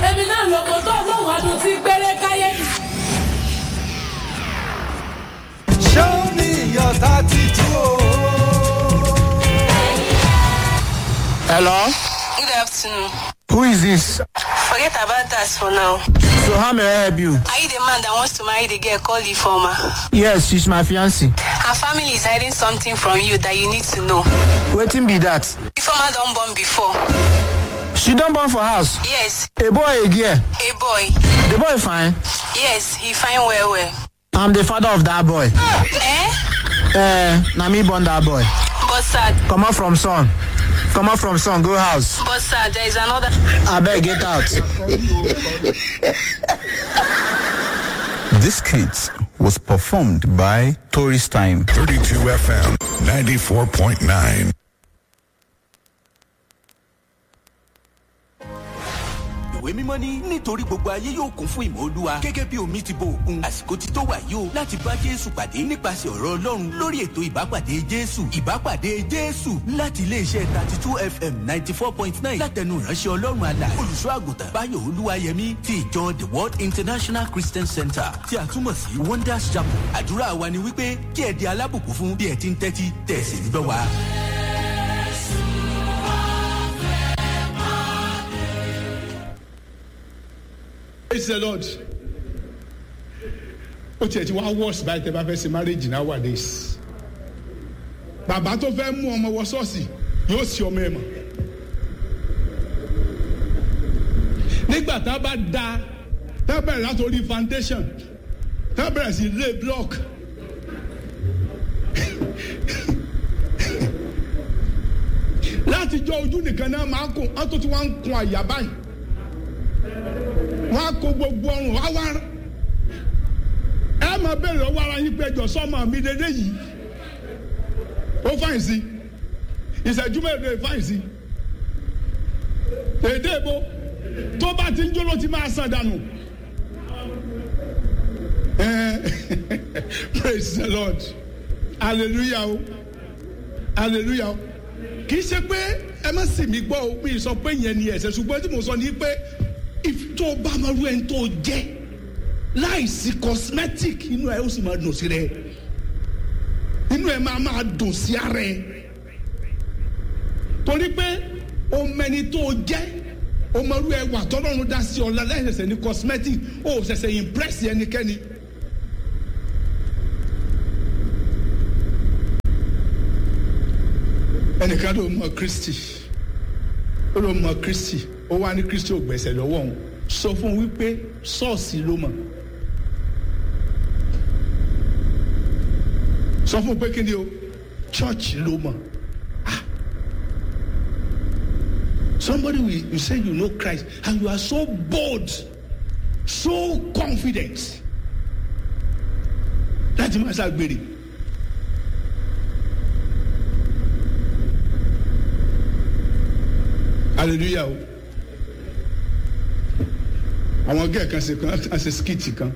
èmi náà lóko tó lóun ọdún tí gbére káyé mi. Show me your tattoo. Hello? Good afternoon. Who is this? Forget about that for now. So how may I help you? Are you the man that wants to marry the girl called Ifoma? Yes, she's my fiancée. Her family is hiding something from you that you need to know. Wetin be that? Ifoma don't born before. She don born for house. Yes, A boy a girl. a boy. The boy fine. Yes, he fine well well. I'm the father of that boy. Eh? Eh, na me born that boy. But sir, Comot from son. Comot from son, go house. but sir, there is another. Abeg get out. This skit was performed by Tourist Time. 32 FM 94.9. ìwé mímọ́ ní nítorí gbogbo ayé yóò kún fún ìmọ̀ olúwa gẹ́gẹ́ bí omi ti bo òkun àsìkò ti tó wà yìí o láti bá jésù pàdé nípasẹ̀ ọ̀rọ̀ ọlọ́run lórí ètò ìbápàdé jésù ìbápàdé jésù láti iléeṣẹ́ thirty two fm ninety four point nine látẹnu ìránṣẹ́ ọlọ́run àlà olùṣọ́ àgùntàn báyọ̀ olúwayẹmí ti ìjọ the world international christian center tí a túmọ̀ sí wonders chapel àdúrà wa ni wípé kí ẹ di alábùkún fún bí ẹ ti ń tẹ́tí tẹ̀sí ń gbọ́ wa. praise the lord ó tiẹ̀ ti wá worse báyìí tẹ́ bá fẹ́ ṣe marriage nowadays bàbá tó fẹ́ mú ọmọ wọ ṣọ́ọ̀ṣì yóò ṣe ọmọ ẹ̀ mọ̀ nígbà tá a bá da tá a bẹ̀rẹ̀ látòrí foundation tá a bẹ̀rẹ̀ sí lay block láti jọ ojú nìkan náà máa kún ọ́n tó ti wá ń kun àyà báyìí wọn á kó gbogbo ọrùn wá wá ẹ máa bẹ̀rẹ̀ lọ́wọ́ ara yín péjọ sọ́mọ mi dédé yìí ó fàyìn sí ìṣẹ́jú mẹ́rin fàyìn sí èdè ìbò tó bá ti ń jó ló ti máa sàn dànù praise the lord hallelujah o hallelujah o kì í ṣe pé ẹ má sì mí gbọ́ o mi sọ pé yẹn ni ẹ̀sẹ̀ ṣùgbọ́n tí mo sọ ni pé if tó o bá máa rú ẹni tó o jẹ́ láìsí cosmetic inú ẹ ó sì máa dùn sí rẹ inú ẹ máa máa dùn sí ara ẹ torí pé o mẹni tó o jẹ́ o máa rú ẹwà tọ́lọ́run dá sí ọ̀la láìsẹ̀sẹ̀ ní cosmetic o ò ṣẹ̀ṣẹ̀ impress ẹnikẹ́ni. ẹnìkan ló mọ kristi ó ló mọ kristi ó wá ní kristi ò gbẹ̀sẹ̀ lọ́wọ́ òun sọ fún un wípé ṣọ́ọ̀ṣì ló mọ̀ sọ fún un pé kí ni o church ló mọ̀ Ah. somebody will you say you know christ and you are so bold so confident láti máa ṣàgbèrè. hallelujah o àwọn gẹ́ẹ̀ kan ṣe kan á ṣe skiti kan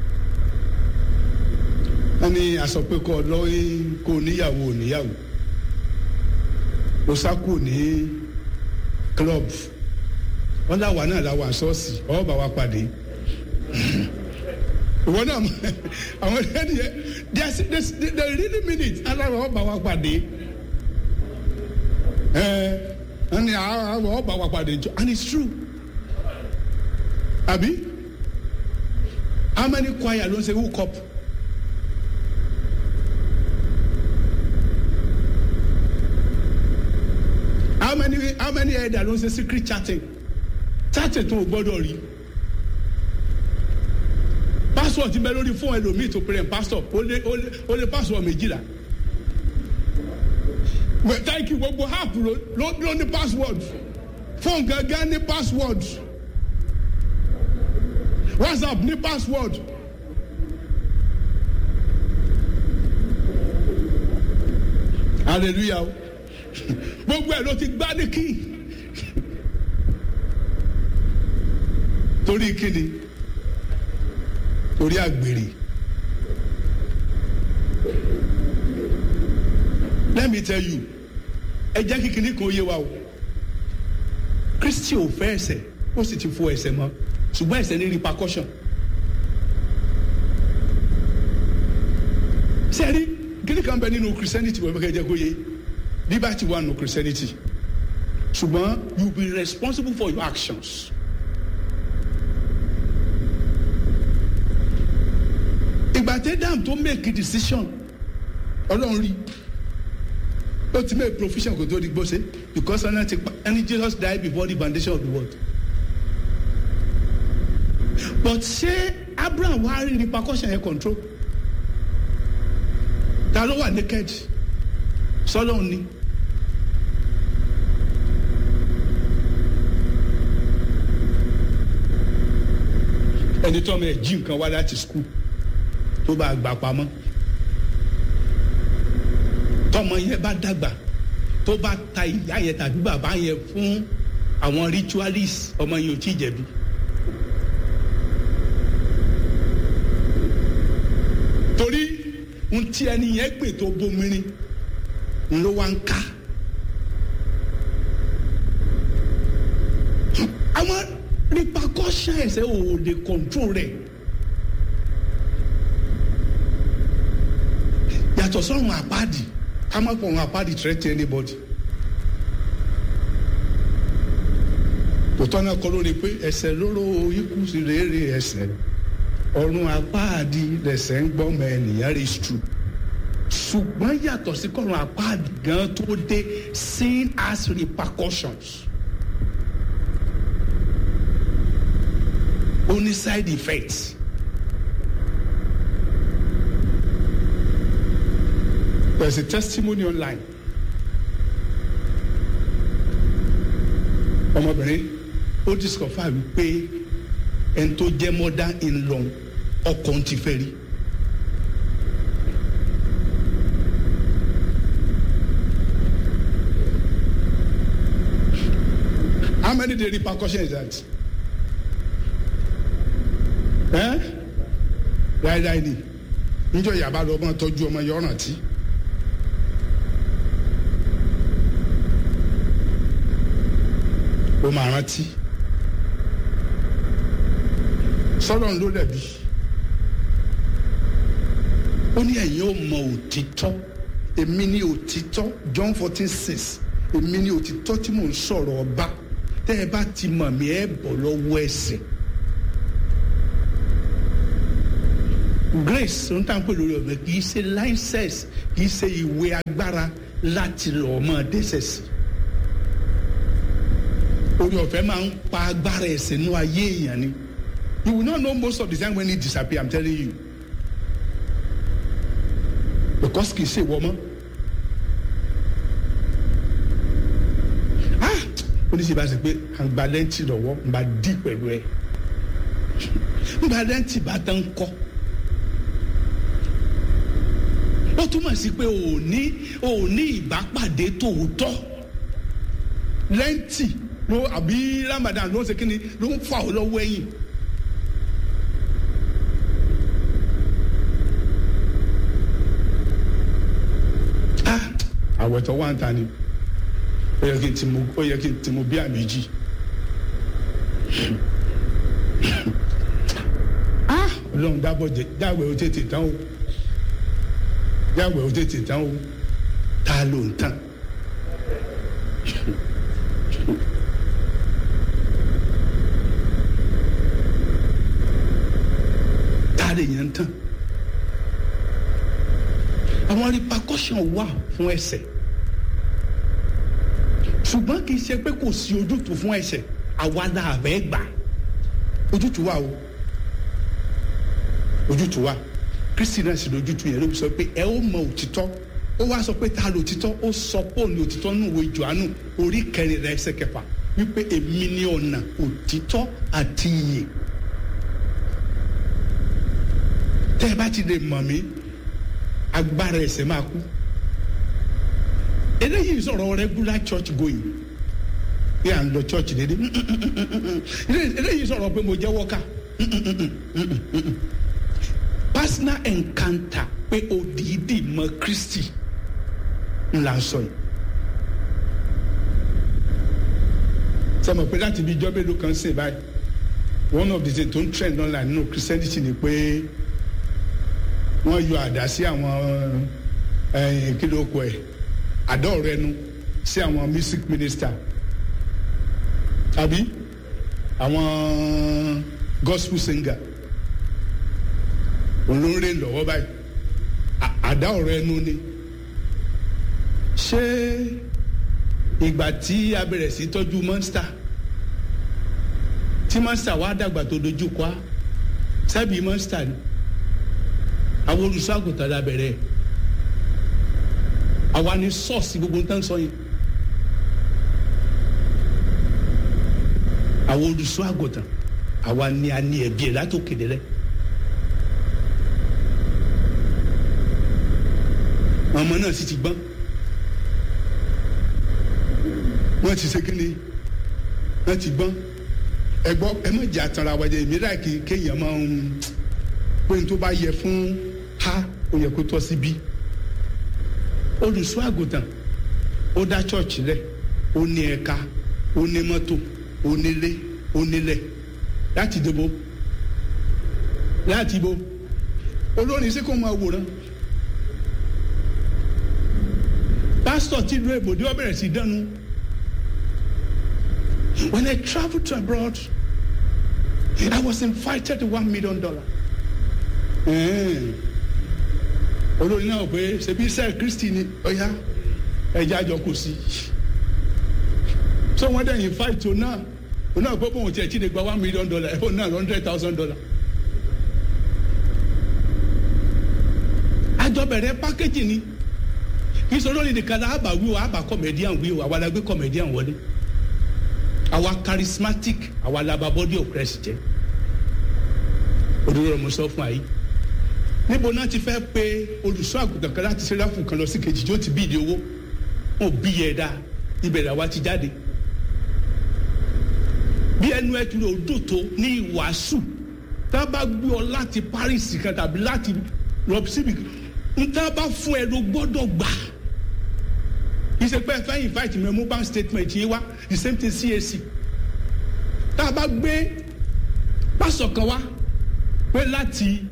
wọ́n ní aṣọ pé kọ́ lọ́ọ́ kó níyàwó ò níyàwó ó sá kù ní club wọ́n láwa náà láwa ṣọ́ọ̀ṣì ọwọ́ bá wa pàdé ìwọ náà àwọn ẹni yẹn they they really mean it aláwọ̀ ọwọ́ bá wa pàdé ẹ wọ́n ní àwọn ọwọ́ bá wa pàdé jọ and it's true àbí how many choir ló ń ṣe hook up. how many how many ẹ̀dà ló ń ṣe secret chatting chatting tó o gbọ́dọ̀ rí password ti bẹ lórí fún ẹlòmíì tó pèrè pastor ó lé ó lé ó lé password méjìlá well thank you gbogbo app ló ló ló ní password phone gangan ní password whatsapp ní password hallelujah o gbogbo ẹ ló ti gbá ní kí torí kíni torí àgbèrè let me tell you ẹ jẹ́ kíkiní kan yé wa o kristi ò fẹ́ ẹsẹ̀ ó sì ti fo ẹsẹ̀ mọ́ ṣùgbọ́n ẹsẹ̀ ní repercussion. sẹ́rí kíni kan bẹ nínú christianity wọ́n fẹ́ kẹ́ jẹ́ kó yé liberty wà nínú christianity ṣùgbọ́n you be responsible for your actions. ìgbà tẹ́ dam tó make a decision ọlọ́run rí ó ti make provision kò tó di gbóse because ọ̀nà ti pa ẹni jesus died before the foundation of the world but ṣé abraham wá rí repercussion yẹn control ta ló wà naked sọlọ́run ni. ẹni tó ọmọ ẹ jí nǹkan wá láti skul tó bá gbà pamọ́ tọmọ yẹn bá dàgbà tó bá ta ìyá yẹn tàbí bàbá yẹn fún àwọn ritualist ọmọ yẹn ò tí ì jẹ̀bi. torí n tí ẹni yẹn gbè tó bomirin n ló wá ń ká. àwọn repercussion ẹsẹ̀ ò lè control rẹ̀. yàtọ̀ sọ́run àpáàdì ká má pọ̀ ọ̀run àpáàdì threaten anybody. tòótọ́ náà kọ́ lórí pé ẹsẹ̀ lóró ikú sí rèére ẹsẹ̀ ọ̀run àpáàdì lẹ̀sẹ̀ ń gbọ́mọ ènìyàn rí true ṣùgbọ́n yàtọ̀ sí kọ́run àpáàdì gan tó dé sin as repercussions. ó ní side effects. There's a testimony online. ọmọbìnrin ó discover wípé ẹni tó jẹ́ mother in law ọkọ ti fẹ́ rí. How many day repercussion is that? ẹ́ dáadáa ni níjọ́ yàrá lọ ọmọ tọ́jú ọmọ yọ ọ̀ràn tí. ó máa rántí sọ́dọ̀ ló dẹ̀bi ó ní ẹ̀yin ó mọ òtítọ́ èmi ní òtítọ́ John fourteen six èmi ní òtítọ́ tí mò ń sọ̀rọ̀ ọba tẹ́ ẹ bá ti mọ̀ mí ẹ bọ̀ lọ́wọ́ ẹ̀sìn. grace ń tàn pé lórí ọ̀bẹ kì í ṣe license kì í ṣe ìwé agbára láti lọ́ọ́ mọ́ dẹ́sẹ̀ sí. orí ọ̀fẹ́ máa ń pa agbára ẹ̀sìn nínú ayé èèyàn ni you will not know most of the time when it disappear i'm telling you because kì í ṣe ìwọ mọ́. ah oníṣẹ́ bá ṣe pé àgbà lẹ́ǹtì lọ́wọ́ ń bá dí pẹ̀lú ẹ̀ ń bá lẹ́ǹtì bá tán kọ́ ó túmọ̀ sí pé ò ní ò ní ìbápàdé tòótọ́ lẹ́ǹtì ló àbí ramadan ló ń ṣe kíni ló ń fà ọ́ lọ́wọ́ ẹ̀yìn. ah àwẹ̀tọ̀ wà ń ta ni ó yẹ kí n ti mu ó yẹ kí n ti mu bí àméjì. ah ọlọ́run dábọ̀ jẹ dáwẹ̀ ó tètè tán o dáwẹ̀ ó tètè tán o ta ló ń tàn. ta lè yẹn ń tàn. àwọn repercussion wà fún ẹsẹ̀ ṣùgbọ́n kì í ṣe pé kò sí ojútùú fún ẹsẹ̀ àwa la àbẹ́ gbà ojútùú wà o ojútùú wà kristi náà sì lójútùú yẹn ló fi sọ pé ẹ ó mọ òtítọ́ ó wá sọ pé ta ló òtítọ́ ó sọ pé òní òtítọ́ nù ìwé Jòhánù orí kẹrin rẹ̀ ẹsẹ̀ kẹfà wípé èmi ni ọ̀nà òtítọ́ àti ìyè tẹ́ ẹ bá ti lè mọ̀ mí agbára ẹ̀ṣẹ̀ máa kú eléyìí sọ̀rọ̀ regular church going bí à ń lọ church dédé eléyìí sọ̀rọ̀ pé mo jẹ́ wọ́kà personal encounter pé òdìdí mọ Kristi ńlá sọ yìí sọmọ pé láti bí ijọ́ mélòó kan sìn báyìí one of the things tó ń trend online nínú christianity ni pé wọ́n yọ àdá sí àwọn ẹ̀yìn kí ló kọ ẹ̀ àdá ọ̀rọ̀ ẹnu sí àwọn music minister àbí àwọn gospel singer olóore lọ́wọ́ báyìí À- àdá ọ̀rọ̀ ẹnu ni ṣé ìgbà tí a bẹ̀rẹ̀ sí tọ́jú monster tí monster wá dàgbà tó dojú kọ́ á sábì monster ni àwọn olùṣọ́ àgùntàn la bẹ̀rẹ̀ àwa ni sọ́ọ̀sì gbogbo ń tán sọ yẹn àwọn olùṣọ́ àgùntàn àwa ni a ní ẹ̀bí ẹ̀ látòkè délẹ̀ ọmọ náà sì ti gbọ́n wọ́n ti ṣe kí ni wọ́n ti gbọ́n ẹ gbọ́ ẹ má jà tanra wájà èmi láì kí kéèyàn máa ń pé n tó bá yẹ fún ha ó yẹ kó tọ́ sí bí olùṣọ́ àgùntàn ó dá chọ́ọ̀chì rẹ̀ ó ní ẹ̀ka ó ní mọ́tò ó nílé ó nílẹ̀ láti dìbò láti bo olórin sí kò máa wòran pásítọ̀ tí ìlú èbòdì ó bẹ̀rẹ̀ sí dánu when I travelled to abroad I was invited to one million dollar olórin náà pé ṣebí sẹ́ẹ̀ kristi ni ọ̀ya ẹ̀jẹ̀ àjọ kò sí so wọ́n dẹ̀ invite o náà o náà pé bóun tiẹ̀ tí lè gba one million dollar ẹ̀fọ́ náà hundred thousand dollar. àjọ bẹ̀rẹ̀ pákéjì ni kì í sọ lórí nìkan náà àbá wí o àbá comedian wí o àwa la gbé comedian wọlé àwa charismatic àwa la ba body of Christ jẹ́ òdòdó mo sọ fún àyè níbo náà ti fẹ́ pe olùṣọ́ àgùntàn kan láti ṣẹlẹ̀ fún kan lọ sí kejì tí ó ti bí ìdí owó wọn ò bí yẹ dáa ibẹ̀ làwa ti jáde bí ẹnu ẹ tún lè odò tó ní ìwàásù tá a bá gbé ọ láti Paris kan tàbí láti lọ síbi n tá a bá fún ẹ ló gbọ́dọ̀ gbà ìṣèpẹ́ fẹ́ invite mi mú bank statement yìí wá the same thing CAC tá a bá gbé pásọ̀ kan wá pé láti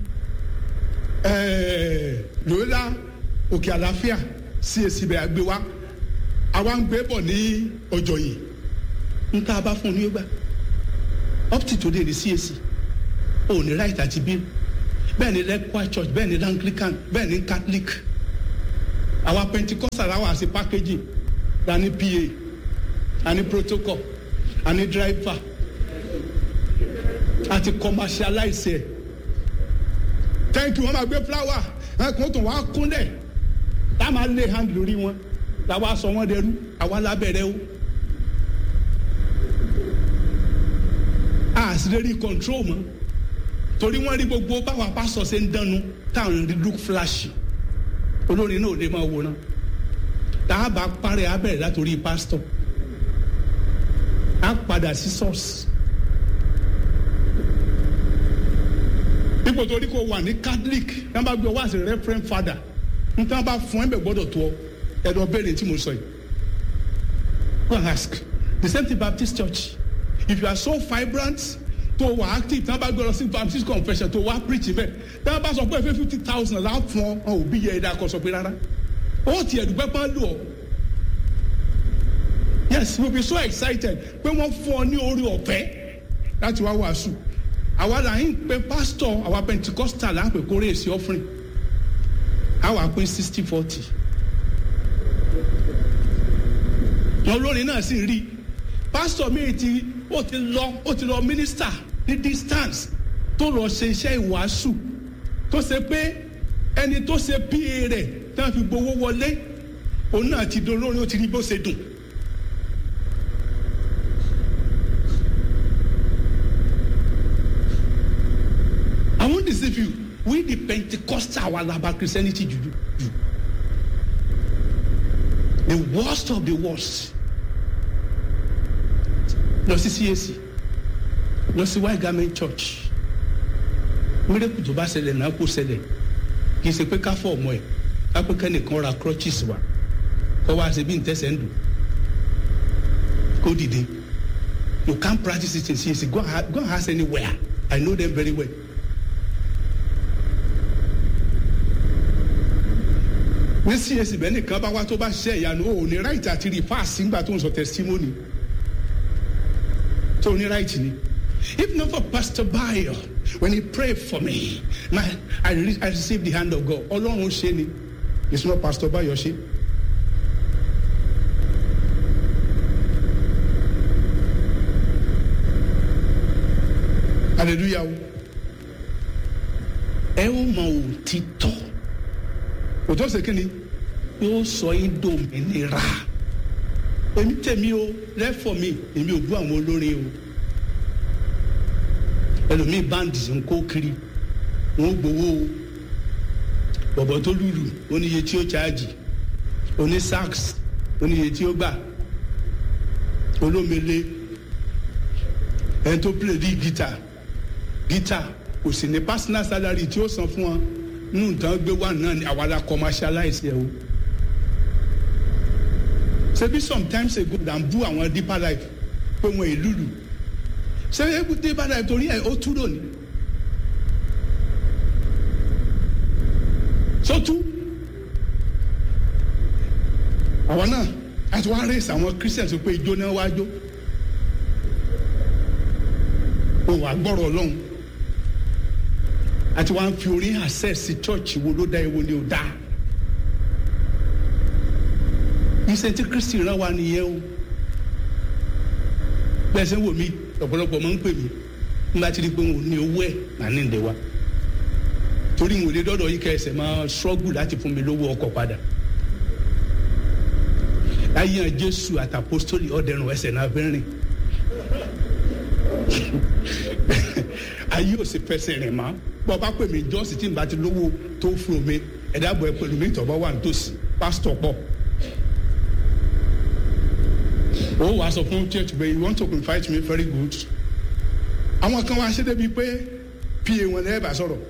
lóla òkè àlàáfíà CAC bẹ̀rẹ̀ gbé wá àwa ń gbé bọ̀ ní ọjọ́ yìí n tá a bá fún un ní ó gbà up to today ní CAC ò ní right àti bí bẹ́ẹ̀ ni lẹ́kọ̀ọ́ church bẹ́ẹ̀ ni anglican bẹ́ẹ̀ ni catholic àwa pentecostal àwa àti packaging la ní pa a ní protocol a ní driver àti commercialize ẹ̀ thank you wọ́n máa gbé flower ẹ̀kún tó wá kúnlẹ̀ tá a máa lay hand lórí wọn làwa sọ wọn dẹrú àwa lábẹ́rẹ́ o. a sì lè rí control mọ́ torí wọ́n rí gbogbo báwa pásọ̀ ṣe ń dánu táwọn rí look flash olórin náà ò lè máa wòran tá a bá parẹ́ a bẹ̀rẹ̀ látòrí pásítọ̀ a padà sí source ipò torí kò wà ní catholic náà bá gbé wá sí referent father n tí wọ́n bá fún ẹ bẹ̀ gbọ́dọ̀ tó ọ ẹ̀dọ̀ béèrè tí mo sọ yìí go and ask the same thing Baptist church if you are so vibrant tó wà active tí wọ́n bá gbé lọ sí Baptist confession tó wà preach bẹ́ẹ̀ tí wọ́n bá sọ pé ẹ fẹ́ fifty thousand la fún ọ òbí yẹ ẹ̀dá kọ sọ pé rárá ó ti ẹ̀dùgbẹ́ pa lù ọ́ yes you will be so excited pé wọ́n fún ọ ní orí ọ̀fẹ́ láti wá wàásù àwa là ń pe pastor àwa pentecostal là ń pè kórè èsì offering àwa pín sixty forty wọn lórí náà sì rí pastor mi ti ó ti lọ ó ti lọ minister ní distance tó lọ ṣe iṣẹ́ ìwàásù tó ṣe pé ẹni tó ṣe pa rẹ̀ tí wọ́n fi gbowó wọlé òun náà ti dolórí ó ti rí bó ṣe dùn. I won't deceive you. We the Pentecostal our laba Christianity juju. Ju. The worst of the worst. Lọ sí CAC. Lọ sí White Garment Church. Mírèkù tó bá ṣẹlẹ̀ náà kó ṣẹlẹ̀. Kì í ṣe pé ká fọ ọmọ ẹ̀. Ká pé kẹ́nìkan ra crutches wa. Kọ́ wá ṣe bí n tẹ́sẹ̀ ń dùn. Kó dìde. you can't practice it in CAC go and ha- go and ask anywhere I know them very well. ní CAC bẹ́ẹ̀ nìkan bá wá tó bá ṣiṣẹ́ ìyanu o ò ní right àti rí fáàsì ńgbà tó ń sọ testimony tó ní right ni if not for Pastor Bayo when he pray for me my I, re I receive the hand of God ọlọ́run ṣe ni it's not Pastor Bayo ṣe. hallelujah o ẹ ó mọ òtítọ́ òtítọ́ ṣe kí ni yóò sọ yín dòmìnira èmi tèmi o lẹ́fọ̀ mi èmi ò bú àwọn olórin o ẹlòmíì báńdì ń kó kiri wọn gbowó o bọ̀bọ̀ tó lùlù oníye tí ó ṣáàjì oní sax oníye tí ó gbà olómele ẹni tó play bí guitar guitar kò sì ní personal salary tí ó san fún wọn nínú nǹkan gbé wà náà ni àwa la commercialize ẹ o ṣebí sometimes ago là ń bú àwọn deeper life pé wọn èlùlù ṣé ewu deeper life torí ẹ ó túrò ní. sótú àwọn náà àti wàá raise àwọn christians pé ijó náà wá jó òun àgbọ̀rọ̀ ọlọ́run àti wàá fi orin access church wo ló dá ewo ni ò dá iṣẹ́ tí kristi rán wa nìyẹn o bẹ́ẹ̀ sẹ́ wò mí ọ̀pọ̀lọpọ̀ máa ń pè mí nígbà tí pé wọn ò ní owó ẹ̀ máa ní ìdè wa torí ìwé lé dọ́dọ̀ yìí kẹsẹ̀ máa struggle láti fún mi lówó ọkọ̀ padà ayé hàn jésù àtàpọ́sítólì ọ̀dẹ̀rùn ẹsẹ̀ náà fẹ́ rìn ayé ò sì fẹsẹ̀ rìn mọ́ bọ́ bá pè mí jọ́sì tí n bá ti lówó tó fún mi ẹ̀dá bọ̀ ẹ pẹ̀lú mi tọ́ bá wà nítòsí pásítọ̀ pọ̀ ó wàá sọ fún church pé you want to invite me very good àwọn kan wá ṣe débi pé pa wọn lẹ́yìn bá sọ̀rọ̀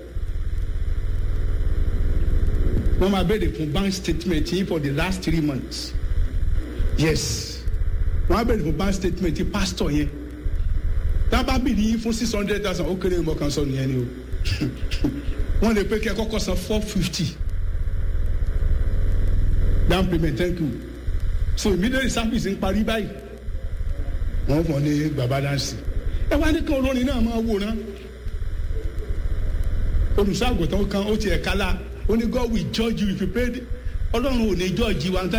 wọ́n máa béèrè fún bank statement yìí for the last three months yes wọ́n á béèrè fún bank statement yìí pastor yẹn tábà bìrì yín fún six hundred thousand ó kéré mọ́ kan sọ nìyẹn ni o wọ́n lè pé kí ẹ kọ́kọ́ san four fifty down payment thank you so immediately service ń parí báyìí wọ́n fọ́ ní baba dansi ẹ wá ní kí olórin náà máa wòran olùṣọ́ àgùntàn kan ó tiẹ̀ kálá ó ní God will judge you if you pay ọlọ́run ò ní judge wa